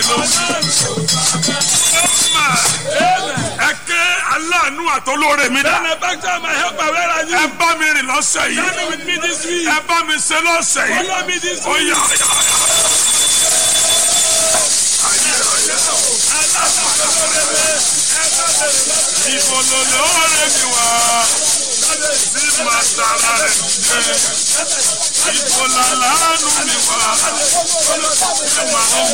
ẹ ké aláàánú àtọlóore mi dá. Benefactor, my helper, where are you? ẹ bá mi rìn lọ́sẹ̀ yìí. Stand with me this week. ẹ bá mi ṣe lọ́sẹ̀ yìí. Follow me this ó week. yá ìbò lòlò ọ̀rẹ́ mi wá. tí màá tara rẹ̀ dé. ìbò làlánú mi wá. ẹ máa ń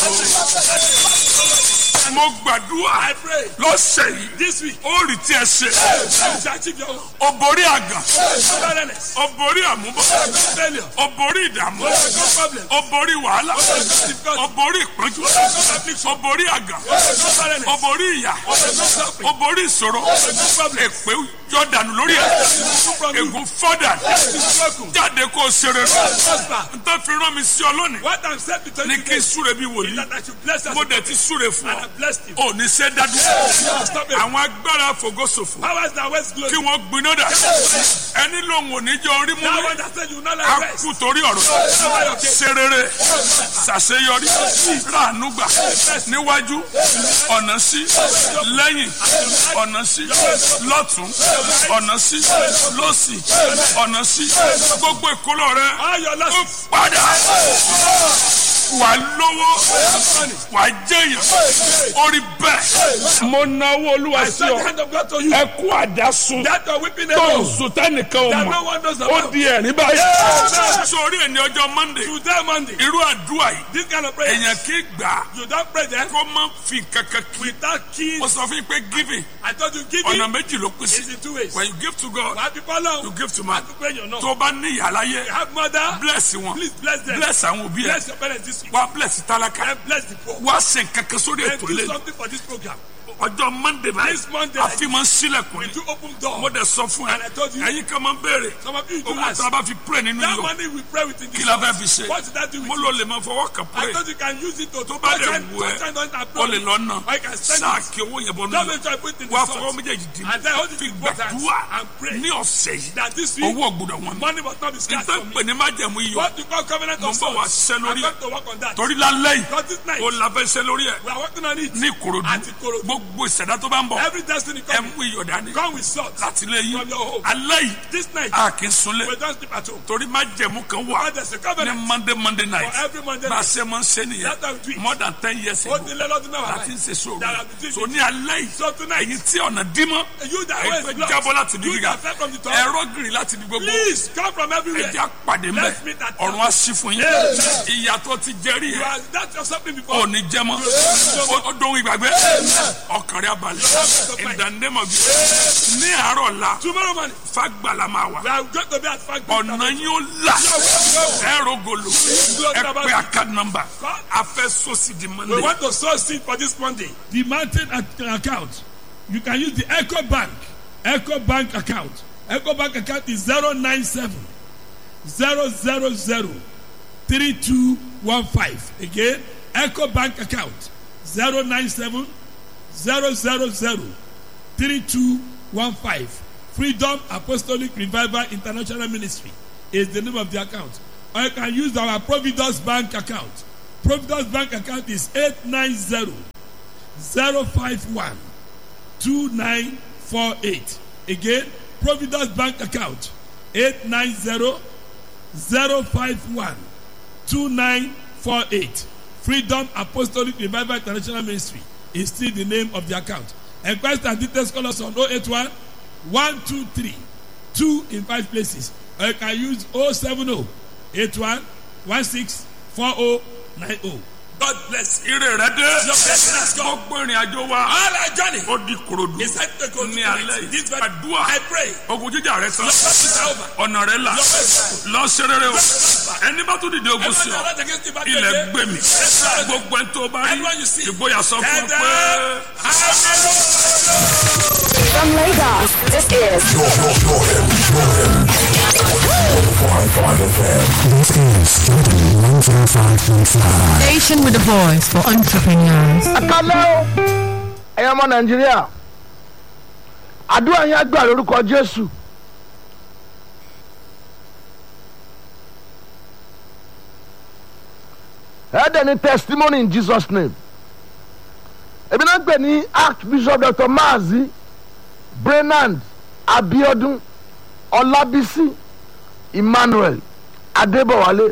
wò. mo gbàdúrà I pray lọ́sẹ̀ yìí. this week. ó rí tí ẹ ṣe. You shall achieve your own. ó borí àgàn. Barrenness. ó borí àmúbọ̀. Failure. ó borí ìdààmú. No problem. ó borí wàhálà. No difficulty. ó borí ìpọ́njú. No affliction. ó borí àgàn. No ó barrenness. borí ìyà. No suffering. ó borí ìṣòro. No problem. èpè jọ̀dànù lórí ẹ̀. No from you. ègún fọ́dà. It's broken. jáde kó o ṣe rere. Prosper. n tó fi rán mi sí ọ lónìí. What I'm saying to ní you kí n today súre bí is wòlíì. that I should bless us. mo dẹ̀ ti súre fún And ọ. I blessed him. ò ní ṣe dádú. Stop it. àwọn agbára fògósòfò. Powers that waste glory. kí wọ́n gbiná dà. ẹni lòun ò ní jẹ́ orí mú That mi. one that said you will not a like rest. kú torí ọ̀rọ̀ Cover your case. ṣe rere ṣàṣeyọrí ráàánú gbà níwájú ọ̀nà sí lẹ́yìn ọ̀nà sí lọ́tún ọ̀nà sí lọ́sì ọ̀nà sí gbogbo ìkólọ rẹ All your ó losses. padà wà lówó wà jẹyàn orí bẹ́ẹ̀. mo náwó olúwa sí Send the ọ hand of God to you. ẹ kú àdásùn That you're weeping tó alone. sùn tẹ́nìkan ò That mọ̀ no one knows ó about. di ẹ̀rín báyìí. Yeah. sórí ẹni ọjọ́ monday Today Monday. irú àdúrà yìí This kind of prayer. èèyàn kì í gbà á You don't pray there kó má fi kankan kí. without keys. mo sọ fún yín pé giving I told you give ọ̀nà it. méjì ló pín sí. It's in two ways. when you give to God Why people alone? you give to man. To pray your no. tó o bá ní ìyá láyé You have mother. bless wọn Please bless them. bless àwọn òbí ẹ Bless your parents this week. wá bless tálákà And bless the poor. wá ṣe kankan sórí And ètò do ilé something for this program. ọjọ́ monday báyìí This Monday, àfi máa ń sílẹ̀kùn We ni do open door. mo dẹ̀ sọ fún ẹ And I told you. ẹ̀yin kan máa ń béèrè Some of you do owó ask. tó a bá fi pray nínú That yọ money we pray with in this kí la fẹ́ house. fi ṣe What did that do with mo you? lò lè máa fọwọ́ kàn I pray thought you can use it to tó bá touch dẹ̀ and wù touch and don't ẹ́ approve. o lè lọ nà I can send sáà it. kí owó yẹn bọ́ Don't nínú make sure I put it in wá the fọwọ́ salt. méjèèjì dì And then hold it fi in both hands gbàdúrà and pray. ní ọ̀sẹ̀ yìí That this week, owó ọ̀gbọ̀dọ̀ wọn mi money must not be scarce nítorí for pé me. ní májẹ̀mú iyọ̀ What you call covenant mo of ń bọ̀ wá salt. ṣiṣẹ́ I'm lórí going ẹ̀ to work on that. torí lálẹ́ yìí Because this night, o la fẹ́ ṣe lórí ẹ̀ we are working on it. ní ìkòròdú Àti Ìkòròdú. gbogbo ìṣẹ̀dá tó bá ń bọ̀ Every destiny ẹ coming. mú iyọ̀ dání Come with salt. láti lé yín From your home. alẹ́ yìí This night, a kì í sunlé we don't sleep at home. torí májẹ̀mú kan wà But there's a ní covenant monday monday night for every Monday bá a night. ṣe máa ń ṣe nìyẹn That's how we do it. more than ten years Ó ago ti lé lọ́dún mẹ́wàá láti ń báyìí. ṣe sóòrò That I've been so doing ní alẹ́ yìí So tonight, ẹ̀yin tí ọ̀nà dímọ́ you that ẹ̀yin way tó is blocked. jábọ́ láti bí You gíga that fell from the top. ẹ̀rọ gírì láti bí gbogbo Please come from everywhere. ẹ̀jẹ̀ àpàdé mbẹ́ Let's meet at ọ̀run á sí fún yín ìyàtọ̀ ti jẹ́rìí You ẹ̀ are that's your something before. ò ní jẹ́ mọ́ ó dóhun ìgbàgbé ọkàn rẹ̀ abalẹ̀ in the name of Jesus ní àárọ̀ la Tomorrow morning, fagbala máa wà we are going to be at Frank. ọ̀nà yín ó là ẹ̀rọ gòlò ẹ pé account number a fẹ́ sọ́sì di We monday want to sow seed for this Monday. the mountain ac- account you can use the eco bank eco bank account eco bank account is zero nine seven zero zero zero three two one five again eco bank account zero nine seven zero zero zero three two one five freedom apostolic revival international ministry is the name of the account or you can use our providence bank account providence bank account is eight nine zero zero five one two nine four eight again providence bank account eight nine zero zero five one two nine four eight freedom apostolic revival international ministry is still the name of the account enquest and details call us on oh eight one one two three two in five places or you can use oh seven oh eight one one six four oh nine oh. God bless you. ire rẹ dé Your blessing has come. gbogbo ìrìn àjò wa All our journey ó di korodu is set to go to ní alẹ́ tonight. This yìí very àdúrà I pray. ogun jíjà rẹ tán Your blessing is over. ọ̀nà rẹ là lọ ṣe rere o ẹni bá tún dìde ogun sí ọ Everyone that against the battle ilẹ̀ today, gbé mi gbogbo ẹni tó bá rí Everyone you see. ìgboyà sọ fún ọ And, pé. uh, From Lagos, this is This is Jordan 105.5. Station with a voice for entrepreneurs. kálẹ́ o ẹ̀yin ọmọ nàìjíríà àdúrà yẹn gbà lórúkọ jésù ẹ dẹ̀ ní testimony in jesus name èmi náà ń pè ní archbishop dr maazi brenand abiodun ọlábísí emmanuel adébọwálé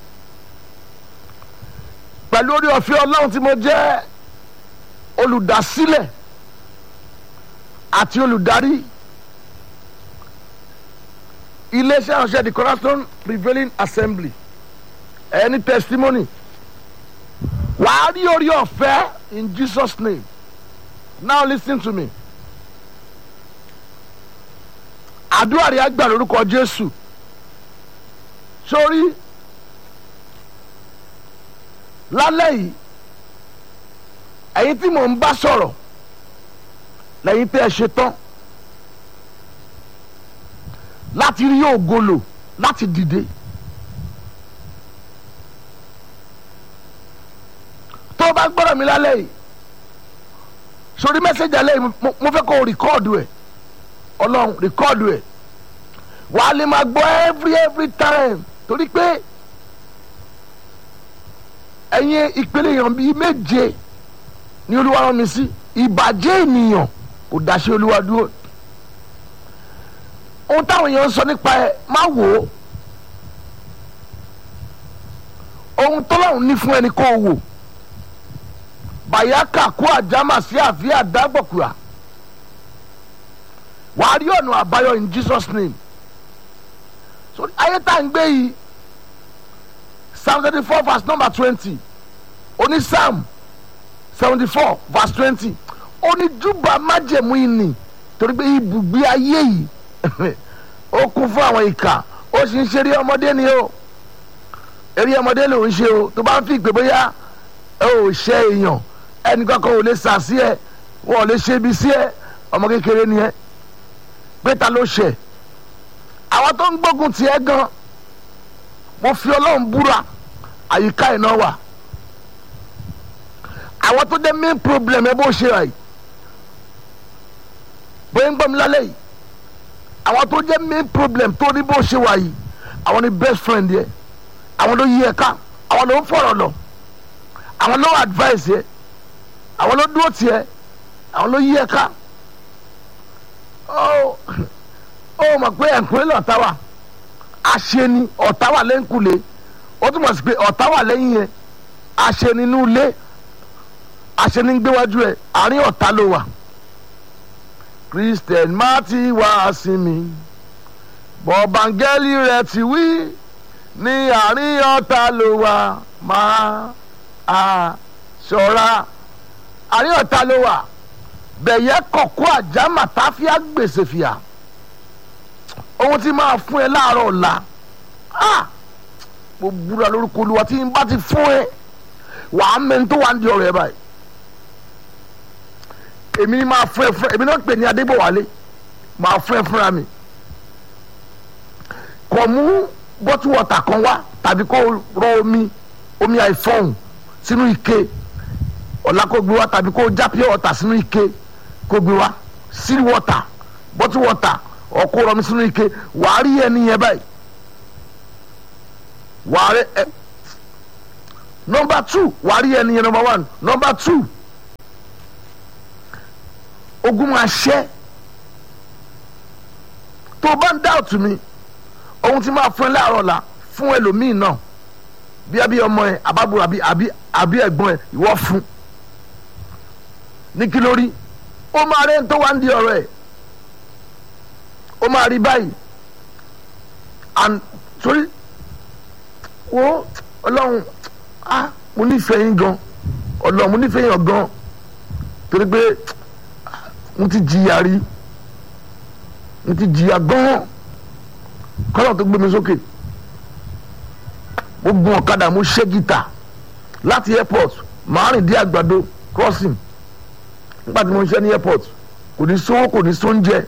pẹ̀lú orí ọ̀fẹ́ ọlọ́run tí mo jẹ́ olùdásílẹ̀ àti olùdarí iléeṣẹ́ ìránṣẹ́ the cornerstone prevailing assembly ẹni testimony wàá rí orí ọ̀fẹ́ in jesus name now lis ten to me àdúrà rẹ̀ àgbà lórúkọ jésù sórí lálẹ́ yìí ẹ̀yin tí mò ń bá sọ̀rọ̀ lẹ́yìn tẹ́ ẹ ṣe tán láti rí ògolo láti dìde tó o bá gbọ́dọ̀ mi lálẹ́ yìí sórí mẹ́sẹ̀gì alẹ́ yìí mo- mo fẹ́ kó o rìkọ́ọ̀dù ẹ̀ ọlọ́run rìkọ́ọ̀dù ẹ̀ wà á lè máa gbọ́ every every time torí pé ẹ̀yin ìpele èèyàn bíi méje ni olúwa rán mi sí ìbàjẹ́ ènìyàn kò dáṣẹ́ olúwa dúró ohun táwọn èèyàn ń sọ nípa ẹ má wò ó ohun tọ́lọ́run ní fún ẹni kó o wò bàyákà kó àjámà sí àfíà dágbọ̀kúra wàá rí ọ̀nà àbáyọ in jesus name so ayé tá à ń gbé yìí psalm thirty four verse number twenty oní psalm seventy four verse twenty oní júbà májẹ̀mú ìní torí pé ibùgbé ayé yìí ó kún fún àwọn ìkà ó sì ń ṣe eré ọmọdé ni o eré ọmọdé ló ń ṣe o tó bá ń fi ìpè bóyá ẹ ò ṣe èèyàn ẹnìkan kan ò lè sà sí ẹ wọn ò lè ṣe ibi sí ẹ ọmọ kékeré ni ẹ pé ta ló ṣe àwọn tó ń gbógun tiẹ̀ gan mo fi ọlọ́run búra àyíká iná wà àwọn tó dé main problem ẹ bó ṣe rà yìí bóyá ń gbọ́ mi lálẹ́ yìí àwọn tó jẹ́ main problem tó ní bó ṣe wà yìí àwọn ni best friend yẹ àwọn ló yí ẹ ká àwọn ló ń fọ̀rọ̀ lọ àwọn ló advice yẹ àwọn ló dúró tiẹ àwọn ló yí ẹ ká ó ó mọ̀ pé ẹ̀kúnlẹ̀ lọ́ta wà àṣeni ọ̀tá wà lẹ́ńkulè ó túmọ̀ sí pé ọ̀tá wà lẹ́yìn yẹn àṣeni inú ilé àṣeni ń gbéwájú ẹ̀ àárín ọ̀tá ló wà christian má ti wá sí mi bọ̀bángẹ́lì rẹ̀ ti wí ní àárín ọ̀tá ló wà máa a ṣọ́ra àárín ọ̀tá ló wà bẹ̀yẹ kọ̀kọ́ àjámà táfíà gbèsè fìyà ohun tí máa fún ẹ láàárọ̀ ọ̀la ah mo búra lórúkọ olúwa tí n bá ti fún ẹ wàá mẹ́ni tó wà ń di ọ̀rọ̀ ẹ báyìí èmi ni máa fún ẹ fún ẹ èmi náà pè ní adébọ̀wálé máa fún ẹ fúnra mi kò mú bọ́tù wọ̀tà kan wá tàbí kó rọ omi omi àìfọ̀hún sínú ike ọ̀la kó gbé wá tàbí kó já pure water sínú ike kó gbé wá seal water bọ́tù water ọkọ rọmi sínú ike wàá rí ẹni yẹn báyìí wàá rí ẹ nọmba two wàá rí ẹni yẹn nọmba one nọmba two ogun máa ṣẹ́ tó o bá ń dá òtún mi ohun tí máa fún ẹ láàárọ̀ la fún ẹlòmíì náà bí abí ọmọ ẹ àbábúrò àbí àbí àbí ẹ̀gbọ́n ẹ ìwọ fún ní kí lórí ó máa rẹ́ ń tó wá ń di ọ̀rọ̀ ẹ̀ ó máa rí báyìí and sorry wo ọlọ́run ah mo nífẹ̀ẹ́ yín gan ọlọ́run mo nífẹ̀ẹ́ yín gan torí pé mo ti jìyà rí mo ti jìyà gan kọ́lọ̀ tó gbé mi sókè mo gun ọ̀kadà mo ṣẹ́ gítà láti airport màá rìn dé àgbàdo crossing nígbà tí mo ń ṣe ní airport kò ní sówó kò ní sóúnjẹ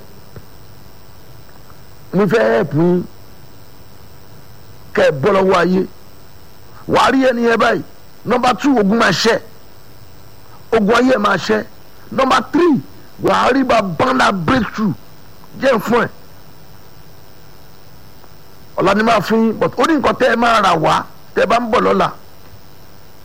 mo fẹ́ help yín kẹ́ ẹ bọ́ lọ́wọ́ ayé wàá rí ẹni yẹn báyìí nọmba two ogun máa ṣẹ́ ogun ayé máa ṣẹ́ nọmba three wàá rí bá bánà breakthrough jẹ́ fún ẹ̀ ọ̀la ni máa fún yín but ó ní nǹkan tẹ́ ẹ máa rà wá tẹ́ ẹ bá ń bọ̀ lọ́la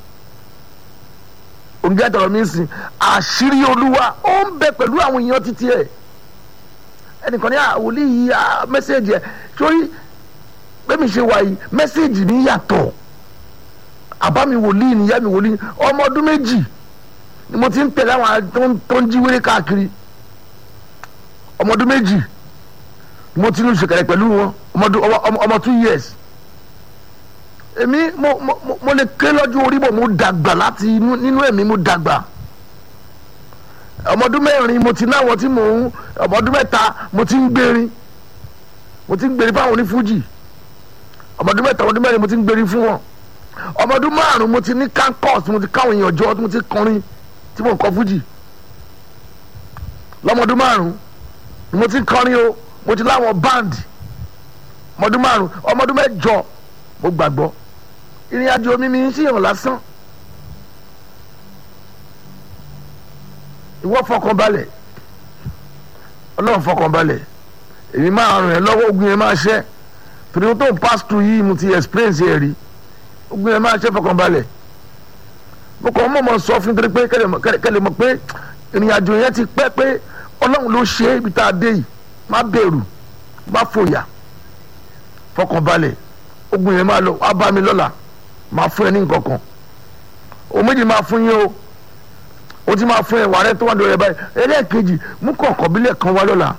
òǹgẹ́ tọrọ mi sìn àṣírí olúwa ó ń bẹ pẹ̀lú àwọn èèyàn títí ẹ̀ ẹnìkan ní àwòlí yìí mẹ́sẹ̀gì ẹ̀ sórí bẹ́ẹ̀ mi ṣe wà yìí mẹ́sẹ̀gì mi yàtọ̀ àbá mi wòlíì nìyá mi wòlíì ọmọ ọdún méjì ni mo ti ń tẹ̀lé àwọn tó ń- tó ń jí wéré káàkiri ọmọ ọdún méjì ni mo ti ń ṣèkẹrẹ pẹ̀lú wọn ọmọ ọdún- ọmọ- ọmọ- ọmọ two years èmi mo mo mo- mo lè ké lọ́jọ́ orí bò mo dàgbà láti inú nínú ẹ̀mí mo dàgbà ọmọ ọdún mẹ́rin mo ti náwọn tí mò ń ọmọ ọdún mẹ́ta mo ti ń gbérin mo ti ń gbérin fáwọn onífújì ọmọ ọdún mẹ́ta ọmọ ọdún mẹ́rin mo ti ń gbérin fún wọn ọmọ ọdún márùn mo ti ní kankos mo ti káwọn èèyàn jọ mo ti kọrin tí mo ń kọ fújì lọ́mọ ọdún márùn mo ti kọrin o mo ti láwọn band ọmọ ọdún márùn ọmọ ọdún mẹ́jọ mo gbàgbọ́ ìrìn àjò mi mi ń ṣèyàn lásán ìwọ fọkànbalẹ̀ ọlọ́run fọkànbalẹ̀ èmi máa ràn ẹ́ lọ́wọ́ ogun yẹn máa ṣẹ́ torí ohun tó ń pass through yìí mo ti experience ẹ̀ rí ogun yẹn máa ṣẹ́ fọkànbalẹ̀ mo kàn mọ̀ mọ̀ sọ fún torí pé kẹ́lẹ̀ mọ̀- kẹ́lẹ̀ kẹ́lẹ̀ mọ̀ pé ìrìn àjò yẹn ti pẹ́ pé ọlọ́run ló ṣe é ibi tá a dé yìí má bẹ̀rù má fòyà fọkànbalẹ̀ ogun yẹn máa lọ wá bá mi lọ́la máa fún ẹ ní nǹkan kan òun méjì máa fún yín o ó ti máa fún ẹ wàrẹ́ tó wà lórí ẹ báyìí ẹlẹ́ẹ̀kejì mú kọ̀ọ̀kan bílẹ̀ kan wá lọ́la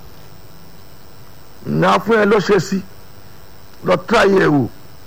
náà fún ẹ lọ́sẹ̀ sí lọ tíráyé ẹ wò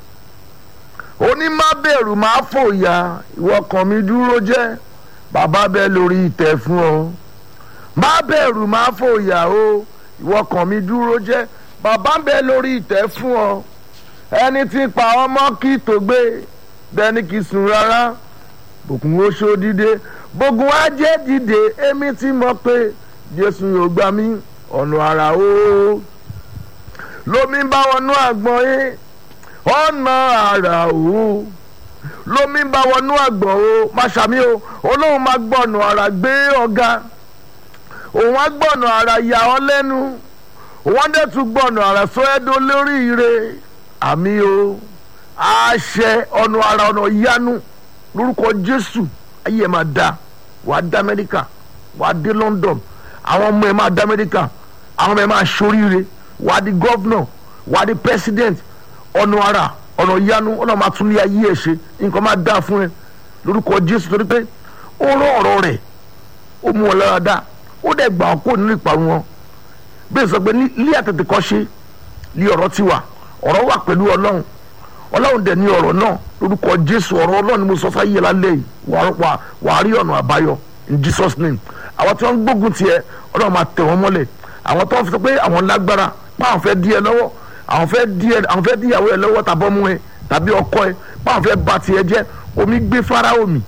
ó ní má bẹ̀rù má fòyà ìwọ kan mi dúró jẹ́ bàbá bẹ́ẹ̀ lórí ìtẹ́ fún ọ má bẹ̀rù má fòyà o ìwọ kan mi dúró jẹ́ bàbá bẹ́ẹ̀ lórí ìtẹ́ fún ọ ẹni tí pa ọmọ kí tó gbé bẹ́ẹ̀ ni kì í sùn rárá bòkun ó ṣó dìde bògùn á jẹ́ dìde èmi ti mọ̀ pé jésù yóò gbà mí ọ̀nà àrà o lómi ń bá wọnú àgbọ̀n yín ọ̀nà àrà o lómi ń bá wọnú àgbọ̀n o má ṣàmì o olóhùn máa gbọ̀nà àrà gbé ọ̀gá òun á gbọ̀nà àrà yà ọ́ lẹ́nu wọ́n dẹ̀ tún gbọ̀nà àrà sọ ẹ́ dó lórí ire àmì o àṣẹ ọ̀nà àrà ọ̀nà yanu lórúkọ jésù ayé ẹ̀ máa da wàá dá amẹ́ríkà wàá dé london àwọn ọmọ ẹ̀ máa dá amẹ́ríkà àwọn ọmọ ẹ̀ máa ṣoríire wàá di gọ́vnọ̀ wàá di president ọ̀nà àrà ọ̀nà yanu ọ̀nà máa tún ní ayé ẹ̀ ṣe nǹkan máa dá fún ẹ lórúkọ jésù torí pé ó rán ọ̀rọ̀ rẹ̀ ó mú wọn lára dá ó dẹ̀ gbà ọ́ kó nínú ìparun wọn bẹ́ẹ̀ sọ pé ní ilé àtẹ̀tẹ̀ kọ́ ṣe ní ọ̀rọ̀ ti wà ọ̀rọ̀ wà pẹ̀lú ọlọ́run ọlọ́run dẹ̀ ní ọ̀rọ̀ náà lórúkọ jésù ọ̀rọ̀ ọlọ́run ni mo sọ sáyé lálẹ́ yìí wà- wà- wàá rí ọ̀nà àbáyọ in jesus name àwọn tí wọ́n ń gbógun tiẹ̀ ọlọ́run máa tẹ̀ wọ́n mọ́lẹ̀ àwọn tó ń sọ pé àwọn lágbára pé àwọn fẹ́ dí ẹ lọ́wọ́ àwọn fẹ́ dí ẹ àwọn fẹ́ dí ìyàwó ẹ lọ́wọ́ tàbọ́ mú ẹ tàbí ọkọ ẹ pé àwọn fẹ́ ba tiẹ̀ jẹ́ omi gbé fáráò mi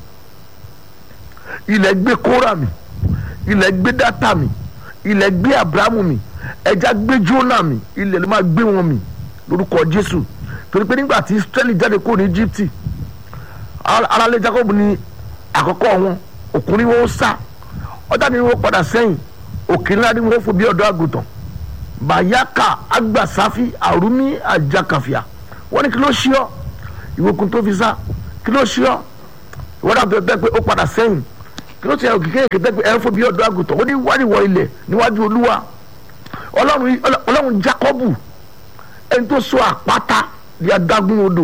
ilẹ̀ gbé kóra mi ilẹ̀ gbé dátà mi ilẹ̀ gbé abrahamu mi ẹja gbé jóná mi ilẹ̀ ló máa gbé wọn mi lórúkọ jésù torí pé nígbà tí israẹli jáde kúrò ní egypte aráàlú jacob ní àkọ́kọ́ wọn òkùnrin wọn ó sá ọjà ni wọn padà sẹ́yìn òkè ńlá ni wọn fò bí ọ̀dọ́ àgùntàn bayaka agbasafi arumi ajakafia wọn ní kí ló ṣí ọ ìwòkun tó fi sá kí ló ṣí ọ ìwọ́n dàbí ọ̀dọ́ pé ó padà sẹ́yìn kí ló ti ẹ̀ òkìkí èké tẹ́gbẹ́ ẹ̀ ń fò bí ọ̀dọ́ àgùntàn ó ní wáríwọ̀ ilẹ̀ níwájú olúwa ọlọ́run ọlọ́run jacobu ẹni tó so àpáta di adágún odò